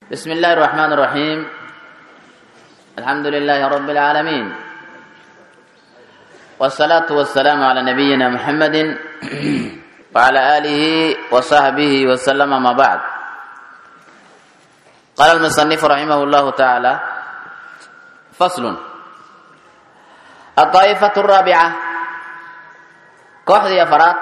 بسم الله الرحمن الرحيم الحمد لله رب العالمين والصلاة والسلام على نبينا محمد وعلى آله وصحبه وسلم ما بعد قال المصنف رحمه الله تعالى فصل الطائفة الرابعة kooxdii afaraad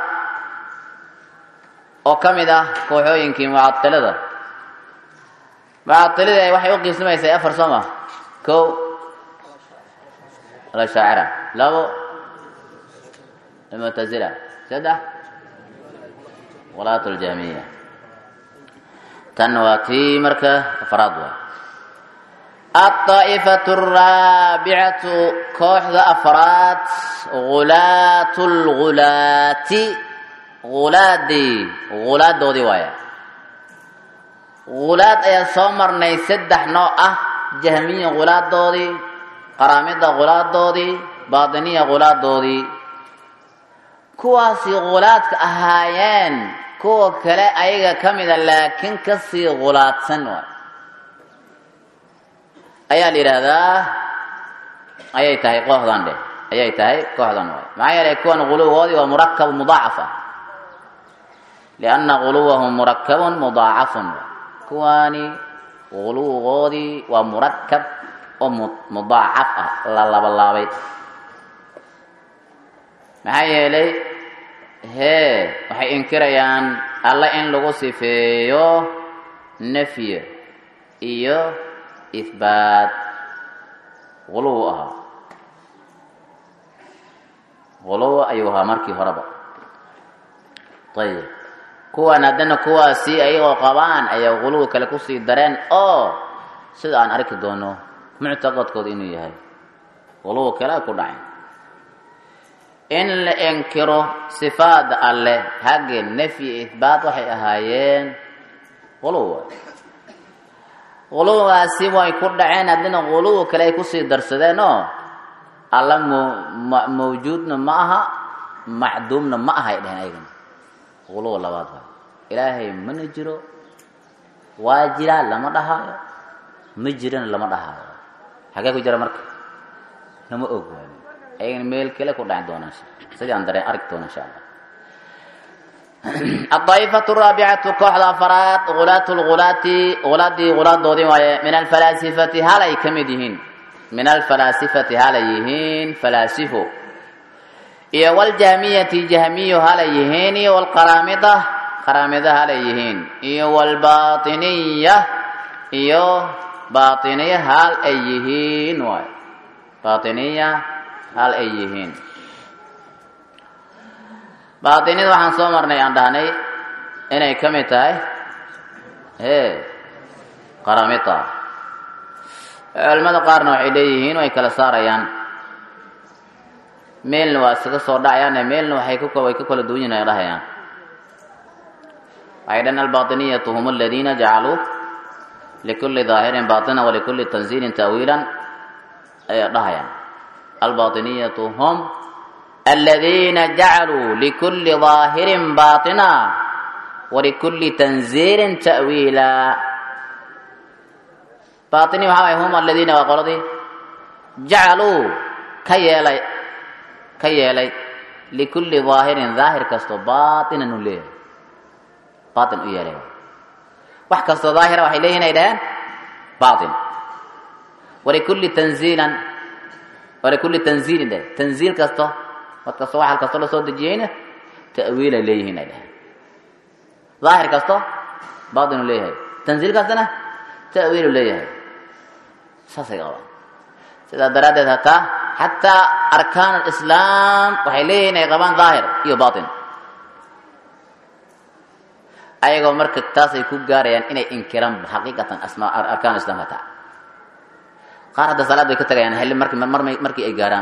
oo ka mid ah kooxooyinkii mucailada mucailada waxay u qiismaysay afar soo ma kow alashaacira labo almuctazila saddex walaat ljahmiya tan waa tii marka afaraad waay alطaa'ifatu araabicatu kooxda afraad gulaat lgulaati gulaadii gulaadoodii waaya gulaad ayaa soo marnay saddex nooc ah jahmiya gulaadoodii qaraamida gulaadoodii baatiniya gulaadoodii kuwaasi gulaadka ahaayeen kuwa kale ayaga ka mida laakiin kasii gulaadsan waay ayaa la yidhaahdaa ayay tahay kooxdan dheh ayay tahay kooxdan waay maxaa yeelay kuwan guluwgoodii waa murakab mudaacaf ah lianna guluwahum murakabun mudaacafun kuwaani guluwgoodii waa murakab oo mudaacaf ah la labalaabay maxaa yeelay hee waxay inkirayaan alle in lagu sifeeyo nafyi iyo ihbaat guluw ahaa guluw ayuu ahaa markii horeba ayib kuwan haddana kuwaasi ayagoo qabaan ayaa guluw kale kusii dareen oo sida aan arki doono muctaqadkooda inuu yahay guluw kale ku dhaceen in la inkiro sifaada alleh hagge nafyi ihbaat waxay ahaayeen guluw guluwgaasi way ku dhaceen haddina guluw kale ay kusii darsadeen oo alla m mawjuudna ma aha macduumna ma aha ay dheheen ayagana guluw labaad waay ilaahay mana jiro waa jiraa lama dhahaayo ma jirana lama dhahaayo xagee ku jira marka lama og waay ayagana meel kale ku dhacin doonaan sidii aan dareen arki doona insha allah الطائفة الرابعة كوحدة أفراد غلاة الغلاة غلادي غلاد واye من الفلاسفة هالي كمدهين من الفلاسفة هاليهين فلاسفو iyo والجهمية جهمي هاليهين iyo والقرامضة قرامضة هاليهين iyo والباطنية iyo باطنية هال أيهين واي باطنية هال أيهين baatinida waxaan soo marnay aan dhahnay inay ka mid tahay hee qaramita culimada qaarna waxay leeyihiin way kala saarayaan meelna waa iskaga soo dhacayaane meelna waxay way ka kala duwan yihin ay dhahayaan waxay dhan albatiniyatu hum aladiina jacaluu likulli daahirin batina walikulli tanziilin ta'wiilan ayay dhahayaan albatiniyatu hum الذين جعلوا لكل ظاهر باطنا ولكل تنزيل تأويلا باطني وحاوي هم الذين وقالوا جعلوا كيالي كيالي لكل ظاهر ظاهر كستو باطنا نليه باطن إيالي wax kastoo daahira waxay leeyihin ay dhaheen baatin walikulli tanziilan walikulli tanziilin dheh tanziil kasto wad kasto waxal kasto la soo dejiyeyna ta'wiilay leeyihiin ay dhaheen daahir kasto baatinu leeyahay tanziil kastana ta'wiilu leeyahay saasay qabaan sidaa daraaddeed hataa xataa arkaan alislaam waxay leeyihiin ay qabaan daahir iyo baatin ayagoo marka taasay ku gaarayaan inay inkiraan xaqiiqatan asmaa arkaan islam hataa qaar hadda salaad bay ka tagayaan xilli marki mar markii ay gaaraan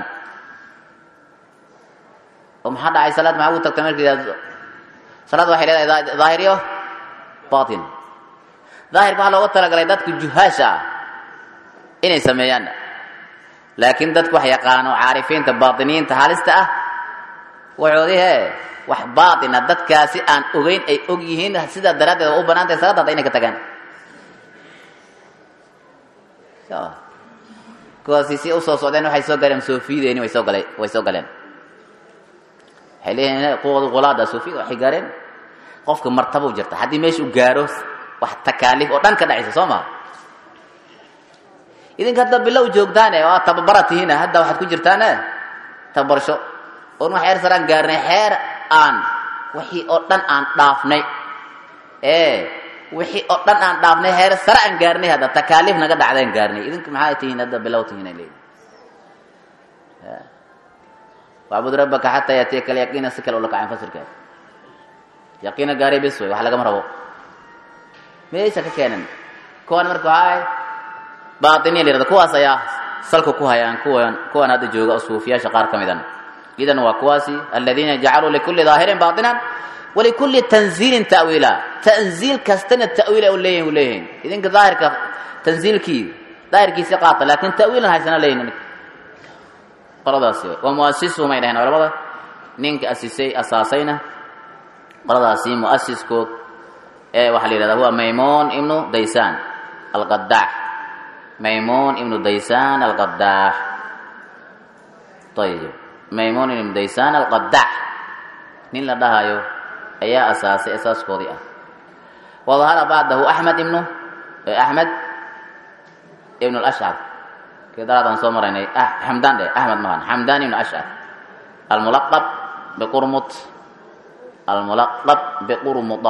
oo maxaa dhacay salaad maxaa ugu tagta markii salaad waxay leedahay daahir iyo batin daahirka waxaa looga talagalay dadka juhaasha ah inay sameeyaan laakiin dadka wax yaqaano caarifiinta baatiniyiinta halista ah waxoodii hee wax baatina dadkaasi aan ogeyn ay og yihiin sidaa daraaddeed waa u banaan tahay salaada hadda inay ka tagaan kuwaasi si usoo socdeen waxay soo galeen soofiyadeenii way soo gale way soo galeen waxay leeyihiin quwadu qulaada soofiyada waxay gaareen qofka martaba u jirta haddii meesha u gaaro wax takaaliif oo dhan ka dhacaysa soo maa idinka hadda bilow joogtaane oo aad tababara tihiina hadda waxaad ku jirtaane tababarsho oon wax xeer saraan gaarnay xeer aan wixii oo dhan aan dhaafnay ee wixii oo dhan aan dhaafnay heer sare aan gaarnay hadda takaaliif naga dhacdaan gaarnay idinka maxaa tihiin hadda bilow tihiin ay leeyihin wacbud rabbaka xataa yatiyaka alyaqiina si kale ula kaceen fasirkeeda yaqiina gaaray bes wey wax lagama rabo meesha ka keenan kuwan marka waxaa baatiniya la yirahda kuwaas ayaa salka ku hayaan kuwan kuwan hadda jooga oo suufiyaasha qaar ka midan idan waa kuwaasi aladiina jacaluu likulli daahirin baatinan walikulli tanziilin ta'wiila tanziil kastana ta'wiila u leeyihin u leeyihin idinka daahirka tanziilkii daahirkiisi qaata laakin ta'wiilan haysana leeyihin qoladaasi waa muasisuhum ay dhaheen culamada ninka asisay asaasayna qoladaasi muasiskood ee waxaa la yihahda huwa maymuun ibnu daysaan alqadaax maymuun ibnu daysaan alqadaax ayib maymuun ibnu daysaan alqadaax nin la dhahayo ayaa asaasay asaaskoodii ah wadahara bacdahu axmed ibnu axmed ibnu lashcar kidaraadaan soo maraynay xamdaan dhe axmed mahan xamdaan ibnu ashcar almulaqab biqurmut almulaqab biqurmuda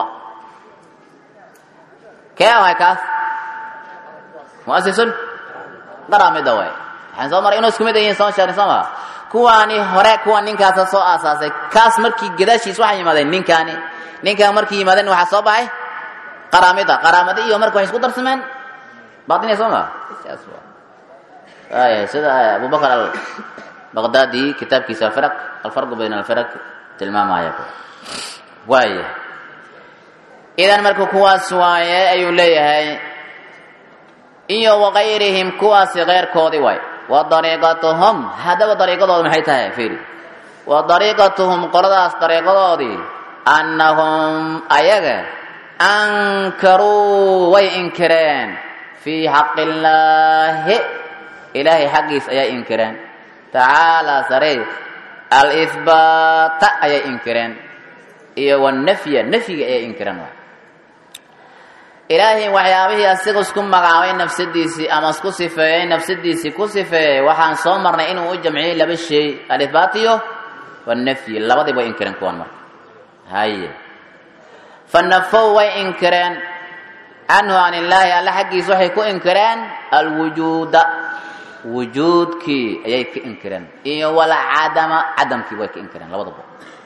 kee waay kaas muasisun qaramida waay waxaan soo maray inuu isku mid yihiin soo sheegnay soo maa kuwaani hore kuwa ninkaasa soo aasaasay kaas markii gadaashiis waxay yimaadeen ninkaani ninkaan markii yimaadeen waxaa soo baxay qaraamida qaraamada iyo marka waxay isku darsameen baatiniya soo maa saas waa waaya sida abubakar albaqdaadi kitaabkiisa alfaraq alfarqu bayna alfaraq tilmaamaya waaya idan marka kuwaas waaye ayuu leeyahay iyo wakayrihim kuwaasi keyrkoodii waay wa dariiqatuhum haddaba dariiqadooda maxay tahay fiiri wa dariiqatuhum qoladaas dariiqadoodii annahum ayaga ankaruu way inkireen fii xaqi illaahi ilaahay xaggiis ayay inkireen tacaalaa sarey alihbaata ayay inkireen iyo wanafya nafyiga ayay inkireen waay ilaahay waxyaabihii asiga isku magacaabay nafsadiisii ama isku sifeeyey nafsadiisii ku sifeeyey waxaan soo marnay inuu u jamciyey laba shay alihbaat iyo wanafyi labadiiba way inkireen kuwan marka haye fanafow way inkireen canhu can illaahi alla xaggiisa waxay ku inkireen alwujuuda wujuudkii ayay ka inkireen iyo walcadama cadamkii way ka inkireen labadaba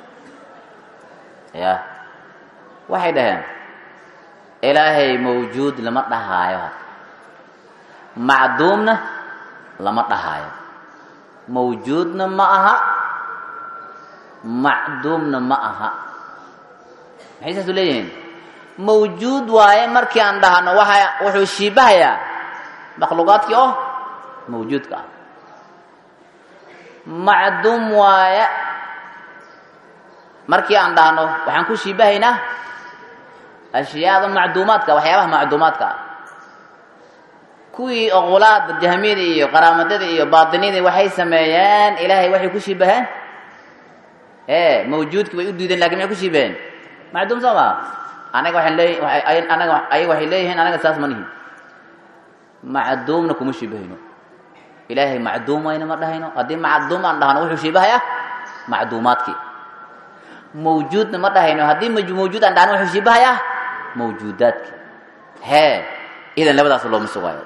ya waxay dhaheen ilaahay mawjuud lama dhahaayo macduumna lama dhahaayo mawjuudna ma aha macduumna ma aha maxay saasu leeyihiin mawjuud waaye markii aan dhahno waxa wuxuu shiibahayaa makhluuqaadkii oo mawjuudka ah macduum waaye markii aan dhahno waxaan ku shiibahaynaa ashyaada macduumaadka waxyaabaha macduumaadka ah kuwii oqolaada jahmiyada iyo qaraamadada iyo baatinidii waxay sameeyeen ilaahay waxay ku shibaheen e mawjuudkii bay u diideen lakin maxay ku shibaheen macduum soo maa anaga waxaan leey anaga ayaga waxay leeyihiin anaga saas ma nihin macduumna kuma shibahayno ilaahay macduumayna ma dhahayno haddii macduum aan dhahno wuxuu shibahayaa macduumaadkii mawjuudna ma dhahayno haddii mawjuud aan dhahno wuxuu shibahayaa mawjuudaadki hee idan labadaas looma sugaayo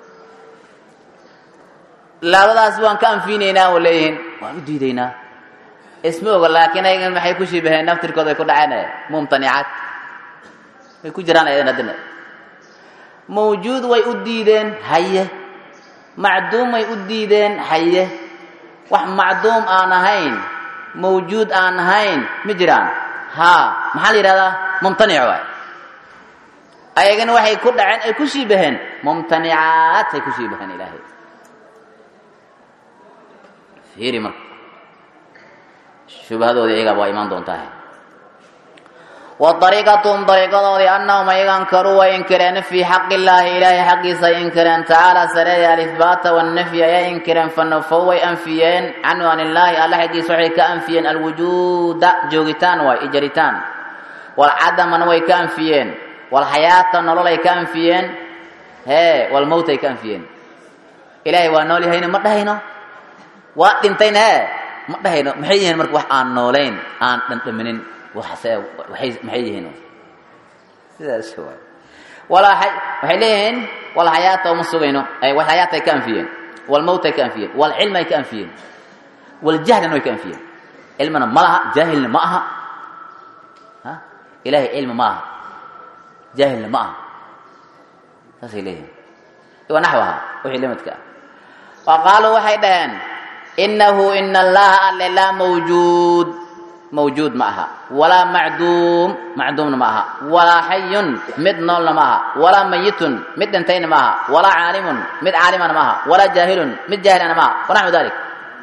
labadaas waan ka anfinaynaa oo leeyihiin waan u diidaynaa isma oga laakiin ayagan maxay ku shibaheen naftirkooda ay ku dhaceen mumtanicaad way ku jiraan ayadan haddana mawjuud way u diideen haye macduum way u diideen haye wax macduum aan ahayn mawjuud aan ahayn ma jiraan haa maxaa la yidhahdaa mumtanic waay ayagana waxay ku dhaceen ay ku shiibaheen mumtanicaad ay ku shiibaheen ilaahay fiiri marka shubhadoodii iyagaa waa imaan doontaa wa dariiqatuhum dariiqadoodii annahum ayaga ankaruu way inkireen fii xaqi illaahi ilaahay xaqiisa ay inkireen tacaala sareeya alihbaata wannafyi ayay inkireen fanafow way anfiyeen canhu an illaahi alla xaggiisa waxay ka anfiyeen alwujuuda joogitaan waay ijaritaan walcadamana way ka anfiyeen walxayaata nololay ka anfiyeen hee walmowtay ka anfiyeen ilaahay waa nool yahayna ma dhahayno waa dhintayna hee ma dhahayno maxay yihiin marka wax aan noolayn aan dhandhaminin waxase waxay maxay yihiin sidaas waay walaa hay waxay leeyihiin wal xayaata uma sugayno ay wal xayaata ay ka anfiyeen wal mawt ay ka anfiyeen wal cilm ay ka anfiyeen wal jahlna way ka anfiyeen cilmana ma laha jaahilna ma aha ha ilaahay cilmi ma aha jaahilna ma aha saasay leeyihiin wa naxwaha wixii limadka ah wa qaaluu waxay dhaheen inahu ina allaha alle laa mawjuud mawjuud ma aha walaa macduum macduumna ma aha walaa xayun mid noolna ma aha walaa mayitun mid dhintayna ma aha walaa caalimun mid caalimana ma aha walaa jaahilun mid jaahilana ma aha wanaxwu dalik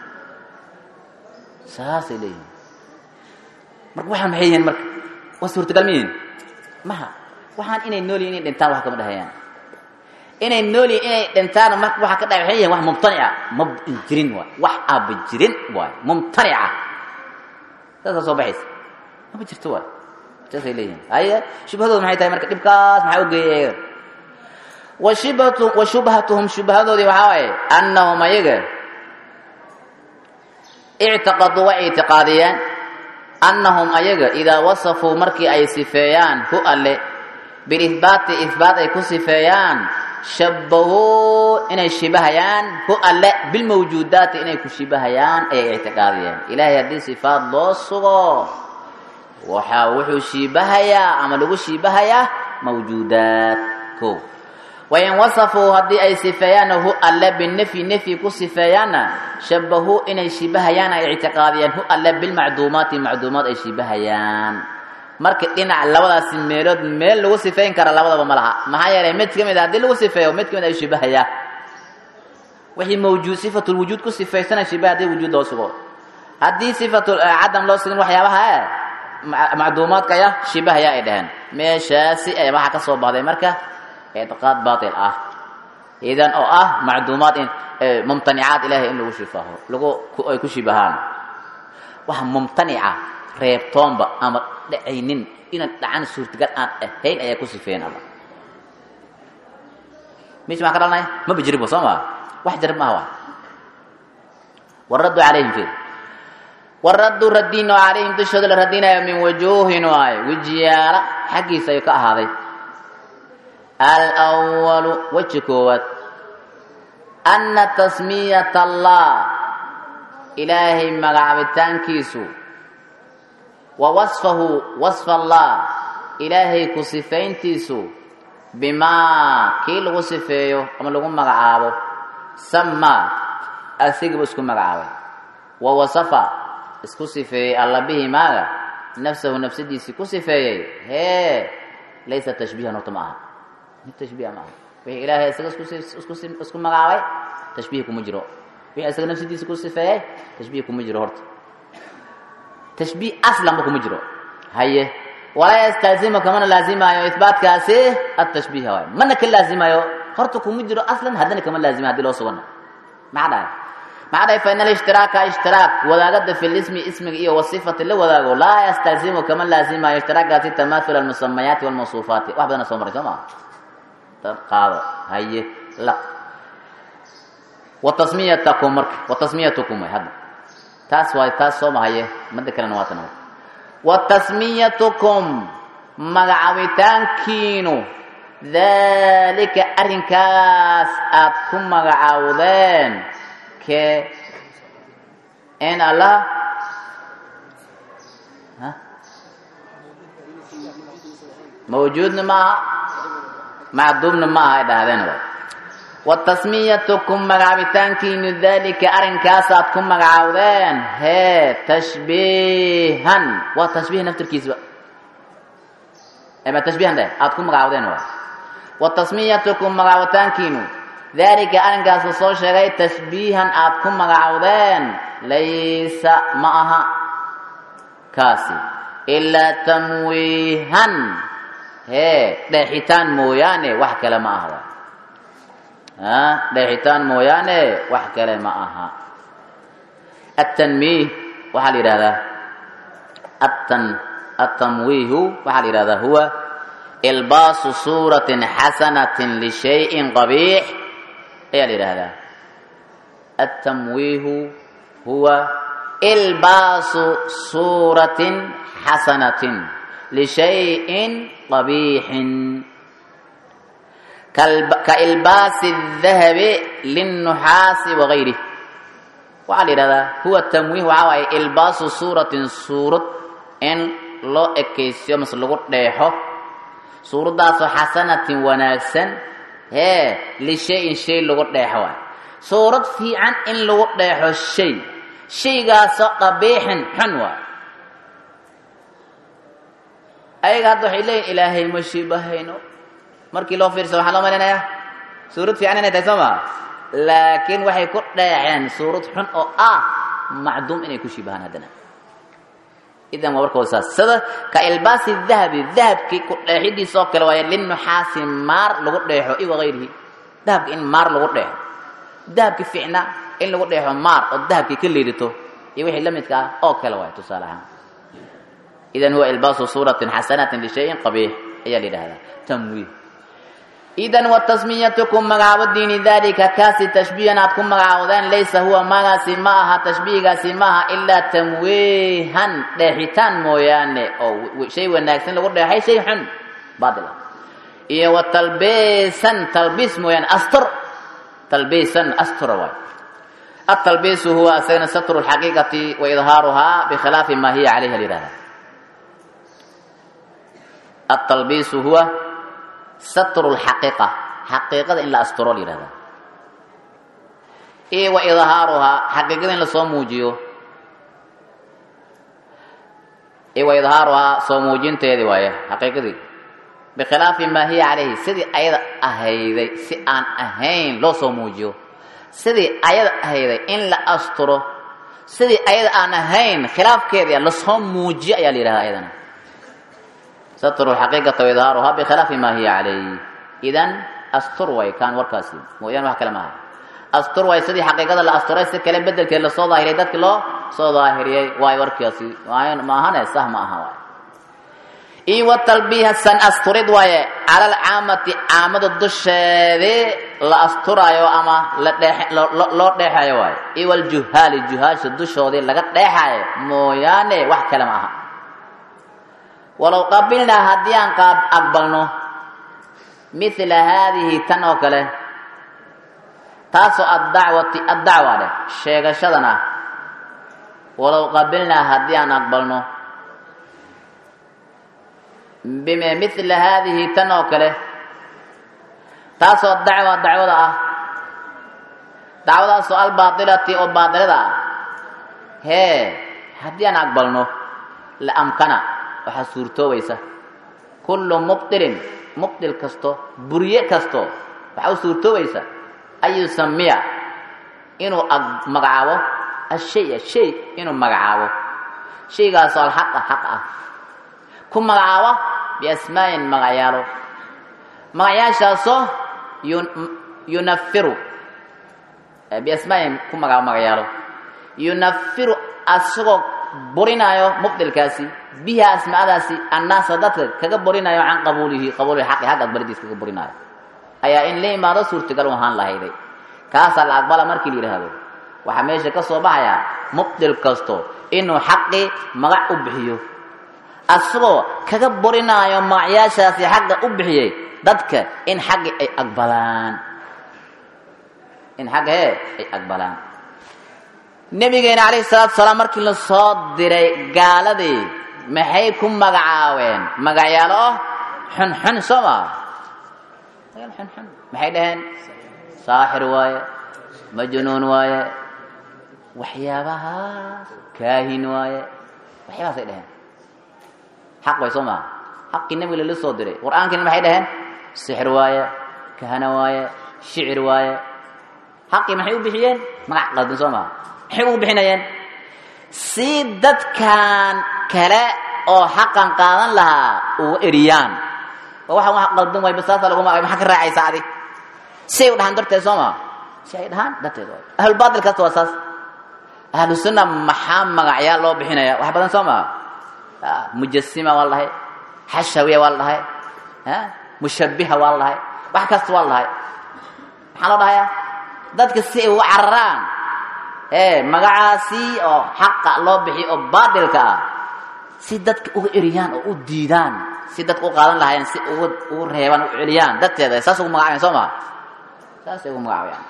saasay leeyihiin marka waxaan maxay yihiin marka waa suurtagal ma yihiin maha waxaan inay nool yihin inay dhintaan wax kama dhahayaan inay nool yihin inay dhintaan marka waxaa ka dhahay waxay yihiin wax mumtanica ma jirin waay wax aaba jirin waay mumtanica saasaa soo baxaysa mama jirto waay saasay leeyihin haye shubhadooda maxay tahay marka dhibkaas maxaa ugeeyay ayaga wa shibhatu wa shubhatuhum shubhadoodii waxaa waaye annahum ayaga ictiqaduu way ictiqaadiyeen annahum ayaga idaa wasafuu markii ay sifeeyaan hu alle bilihbaati ihbaat ay ku sifeeyaan shabbahuu inay shibahayaan hu alle bilmawjuudaati inay ku shibahayaan ayay ictiqaadiyeen ilaahay haddii sifaad loo sugo waxaa wuxuu shiibahayaa ama lagu shiibahayaa mawjuudaat ko wain wasafuu haddii ay sifeeyaanna hu alle binafyi nafyi ku sifeeyaanna shabbahuu inay shibahayaan ay ictiqaadiyeen hu alle bilmacduumaati macduumaad ay shibahayaan marka dhinac labadaasi meelood meel lagu sifeyn kara labadaba ma laha maxaa yeelay mid ka mid a haddii lagu sifeeyo mid ka mid ay shibahayaa wixii mawjuud sifatulwujuud ku sifaysanay shibaha haddii wujuud loo sugo haddii sifatul cadam loo sugin waxyaabaha e macduumaadka aya shibahaya ay dhaheen meeshaasi ay waxaa ka soo baxday marka ictiqaad baatil ah idan oo ah macduumaad in mumtanicaad ilaahay in lagu shifaaho lagu ay ku shibahaan waxa mumtanica reebtoonba ama dhacaynin inaan dhacan suurtagal aan ahayn ayaa ku sifeeyen alla mis maa ka dhalanaya maba jiribba soo maa wax jarib maaha waa waraddu calayhim fir waraddu raddiino calayhim dushooda la radinayo min wujuuhin waayo wejiyaala xaggiisa ayuu ka ahaaday alwalu weji koowaad anna tasmiyat allah ilaahay magacaabitaankiisu wa wasfahu wasfa allah ilaahay ku sifayntiisu bimaa kii lagu sifeeyo ama lagu magacaabo samaa asigaba isku magacaabay wa wasafa isku sifeeyey alla bihi maaga nafsahu nafsadiisii ku sifeeyey hee laysa tashbiihan horta ma aha mid tashbiiha ma aha wixii ilaahay isaga isku isku magacaabay tashbiih kuma jiro wixii isaga nafsadiisa ku sifeeyey tashbiih kuma jiro horta tashbiih aslanba kuma jiro haye walaa yastaazimu kamana laazimaayo ihbaatkaasi atashbiiha waay mana ka laazimayo horta kuma jiro aslan haddana kama laazima hadii loo sugana maxaa dhahay maxaa dhahay fain alishtiraaka ishtiraak wadaagada fi lismi ismiga iyo wasifati la wadaago laa yastaazimu kama laazimayo ishtiraakaasi tamaahul almusamayaati walmawsuufaati wax badana soo maray soo maa qaado haye laq watasmiyatakum marka watasmiyatukum way hadda taas waay taas soo mahaye mada kalena waa tan watasmiyatukum magacaabitaankiinu daalika arrinkaas aad ku magacaawdeen kee in allah mawjuudna maaha macduumna maaha ay dhahdeen watasmiyatukum magacaabitaankiinu daalika arrinkaasaad ku magacaawdeen hee tashbiihan waa tashbiih naftirkiisba ma tashbiihan dheh aad ku magacaawdeen waay watasmiyatukum magacaabitaankiinu daalika arrinkaas la soo sheegay tashbiihan aad ku magacaawdeen laysa ma aha kaasi ilaa tamwiihan hee dheexitaan mooyaane wax kale ma aha a dheexitaan mooyaane wax kale ma aha atanmiih waxaa la yidhahdaa atan atamwiihu waxaa la yidhahdaa huwa ilbaasu suuratin xasanatin lishayin qabiix ayaa la yidhahdaa atamwiihu huwa ilbaasu suuratin xasanatin lishayin qabiixin ka ilbaasi dahabi linnuxaasi wagayrih waxaa la yidhahdaa huwa tamwiih waxaa waaye ilbaasu suuratin suurad in loo ekaysiyo mase lagu dheexo suuraddaasoo xasanatin wanaagsan hee lishayin shay lagu dheexo waay suurad fiican in lagu dheexo shay shaygaasoo qabiixin xun waay ayaga hadda waxay leeyihin ilaahay ma shibahayno markii loo fiirsado waxaa loo malaynayaa suurad fiican inay tahay soo maa laakiin waxay ku dheexeen suurad xun oo ah macduum inay ku shibahaan haddana idan waa warkooda saas sida ka ilbaasi dahabi dahabkii ku dheexidiisa oo kale waaye linnuxaasi maar lagu dheexo i wagayrihi dahabka in maar lagu dheexo dahabki fiicna in lagu dheexo maar oo dahabkii ka liidito iyo wixii la midka ah oo kale waaye tusaale ahaan idan huwa ilbaasu suuratin xasanatin lishayin qabiix ayaa la yidhahdaa tamwiih idan watasmiyatukum magacaabadiini daalika kaasi tashbiihan aad ku magacaawdeen laysa huwa magaasi ma aha tashbiigaasi ma aha ilaa tamwiihan dheexitaan mooyaane oo shay wanaagsan lagu dheexay shay xun baatil ah iyo wa talbiisan talbiis mooyaane astur talbiisan astura waay atalbiisu huwa asagana satru lxaqiiqati wa idhaaruhaa bikhilaafi ma hiya calayha la yihahda atalbiisu huwa satru lxaqiiqa xaqiiqada in la asturo la yihahda iyo wa idhaaruhaa xaqiiqada in lasoo muujiyo iyo wa idhaaruhaa soo muujinteedii waaye xaqiiqadii bikhilaafi maa hiya calayhi sidii ayada ahayday si aan ahayn loo soo muujiyo sidii ayada ahayday in la asturo sidii ayada aan ahayn khilaafkeedia lasoo muujiyo ayaa la yihahda ayadana satru xaqiiqata waidhaaruhaa bikhilaafi maa hiya calayh idan astur way kaan warkaasi mooyaane wax kale maaha astur way sidii xaqiiqada la asturay si kale bedelkeed lasoo daahiriyay dadki loo soo daahiriyey waay warkaasi maahane sah ma aha waay iyo wa talbiiha san asturid waaye cala alcaamati caamada dusheedii la asturaayo ama la dheex loo dheexayo waaye iyo waljuhaali juhaasha dushoodii laga dheexayo mooyaane wax kale ma aha walow qabilnaa haddii aan qaab aqbalno mila haadihi tan oo kale taasoo addacwati addacwa dheh sheegashadan ah walow qabilnaa haddii aan aqbalno bime mila haadihi tan oo kale taasoo dacwa dacwada ah dacwadaasoo albaatilati oo baatilada ah hee haddii aan aqbalno la amkana waxaa suurtoobaysa kullu mubdilin mubdil kasto burye kasto waxaa u suurtoobaysa an yusamiya inuu magacaabo ashaya shay inuu magacaabo shaygaasoo alxaqa xaq ah ku magacaabo biasmaayin magacyaalo magacyaashaasoo yunafiru biasmaayin ku magacaabo magacyaalo yunafiru asagoo burinaayo mubdilkaasi biha asmaadaasi annaasa dadka kaga burinayo can qabuulihi qabuulihi xaqi xaq aqbalidiis kaga burinaayo ayaa in la imaado suurtagal u ahaan lahayday kaasaa la aqbala markii la yidhaahdo waxaa meesha ka soo baxayaa mubdil kasto inuu xaqii magac u bixiyo asagoo kaga burinaayo magacyaashaasi xaqa u bixiyey dadka in xaqi ay aqbalaan in xagga hee ay aqbalaan nebigeena calayhi salaatu salaam markii la soo diray gaaladii maxay ku magacaabeen magacyaalo oh xunxun soo maa xunxun maxay dhaheen saaxir waaye majnuun waaye waxyaabahaas kaahin waaye waxyaabahaasay dhaheen xaq way soo maa xaqii nebiga lala soo diray qur-aankiina maxay dhaheen sixir waaye kahana waaye shicir waaye xaqii maxay u bixiyeen magac qaldan soo maa maxay ugu bixinayeen si dadkan kale oo xaqan qaadan lahaa uga eriyaan oo waxaan wax qaldan wayba saasa lagu magacay maxaa ka raacaysa adig si ay u dhahaan darteed soo maa si ay dhahaan darteed waay ahlulbaatil kasta waa saas ahlu sunna maxaa magacyaa loo bixinaya wax badan soo maa mujasima waa la dhahay xashawiya waa la dhahay mushabbiha waa la dhahay wax kasta waa la dhahay maxaa loo dhahayaa dadka si ay uga cararaan ee magacaasi oo xaqa loo bixiyo oo baatilka ah si dadka uga eriyaan oo u diidaan si dadka u qaadan lahaayeen si uga ugu reebaan u celiyaan dadteeda saas ugu magacabayaan soo maa saasay ugu magacabayaan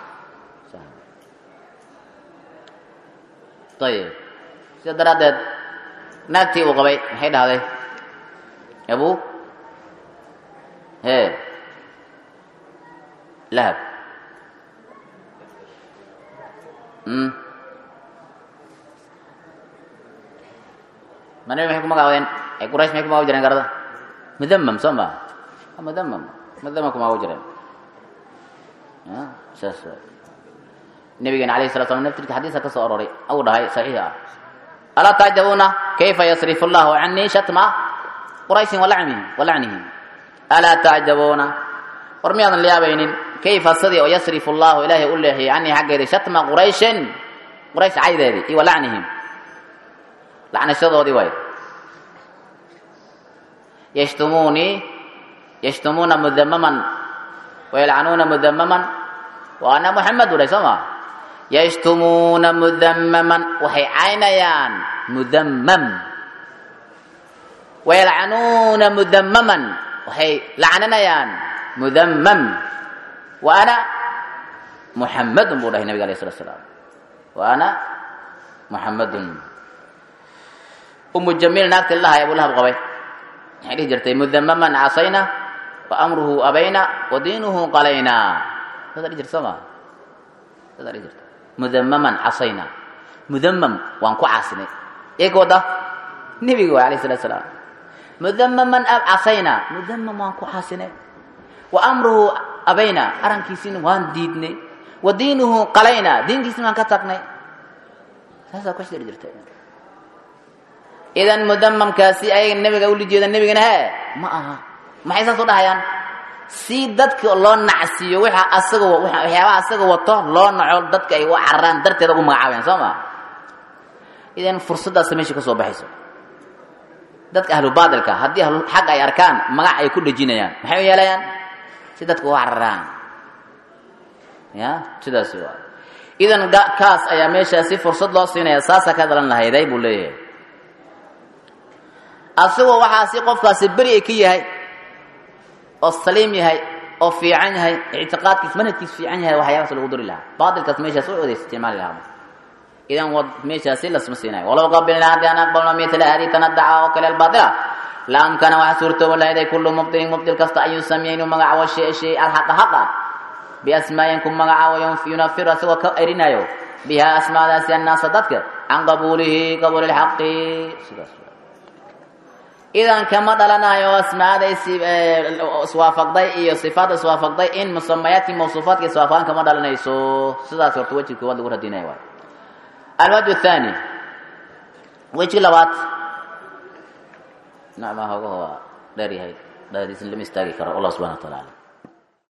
ayib sida daraaddeed naagtii uu qabay maxay dhahday abu he lahab ma nabi maxay ku magacaabeen ay quraysh maxay ku magacabi jireen garada mudamam soo ma mudamam mudamam ku magacabi jireen saas nabigeena alayhi salatu slam naftirka xadiiska ka soo aroray au dhahay saxiix ah alaa tacjabuuna kayfa yasrifu allahu canii shatma qurayshin walacnihim walacnihim alaa tacjabuuna war miyaadan liyaabaynin kayfa sidii oo yasrifu allahu ilaahay u leexiyey canii xaggeedii shatma qurayshin quraysh caydeedii iyo walacnihim lacnashadoodii waay yashtumuunii yashtumuuna mudamaman wayalcanuuna mudamaman wa ana muxamed u dhahay soo maa yashtumuuna mudamaman waxay caynayaan mudamam wayalcanuuna mudamaman waxay lacninayaan mudamam wa ana muxamadun buu dhahay nabiga alayh salatu slaam wa ana muxamadun umu jamiil naagti lahay abulahab qabay maxay dhihi jirtay mudamaman casayna wa amruhu abayna wa diinuhu qalayna sadaa dhihi jirta soo maa sadaa dhihi jirta mudamaman casayna mudamam waan ku caasinay eeg wada nebiga waay alayh salatu salaam mudamaman casayna mudamam waan ku caasinay wa amruhu abayna arrankiisina waan diidnay wa diinuhu qalayna diinkiisina waan ka tagnay saasaa ku shiri jirta idan mudamamkaasi ayaga nebiga uli jeeda nebigana he ma aha maxay saas u dhahayaan si dadka loo nacsiiyo waxa asaga waxyaabaha asaga wato loo naco dadka ay u cararaan darteeda ugu magacaabayaan soo ma idan fursaddaasa meesha ka soo baxayso dadka ahlu baatilka haddii ahlu xag ay arkaan magac ay ku dhejinayaan maxay u yeelayaan si dadka u cararaan ya sidaasi waa idan kaas ayaa meeshaasi fursad loo siinaya saasaa ka dhalan lahayday buu leeyahay asagoo waxaasi qofkaasi beri ay ka yahay oo saliim yahay oo fiican yahay ictiqaadkiis manhajkiis fiican yahay waxyaabaas lagu duri lahaa baatilkaas meeshaas u odeys isticmaali lahaa idan wad meeshaasi lasma siinayo walow qabilnaa haddii aan aqbalno mitla hadi tanadaca oo kale albaatila la amkana waxa suurtooba lahayday kullu mubtilin mubtil kasta an yusamiya inuu magacaabo shay shay alxaqa haqa biasmaayin ku magacaabo yunafiru asagoo ka erinayo biha asmaadaasi annaasa dadka can qabuulihi qabuuli lxaqi sidaas idan kama dhalanayo asmaada iswaafaqday iyo sifaadda iswaafaqday in musamayaadkii mawsuufaadka iswaafaqan kama dhalanayso sidaas horta weji koowaad lagu radinaya waay alwajh athani weji labaad nacma hoogaho dheer yahay dhadiisna lama istaagi karo allah subxana wa taala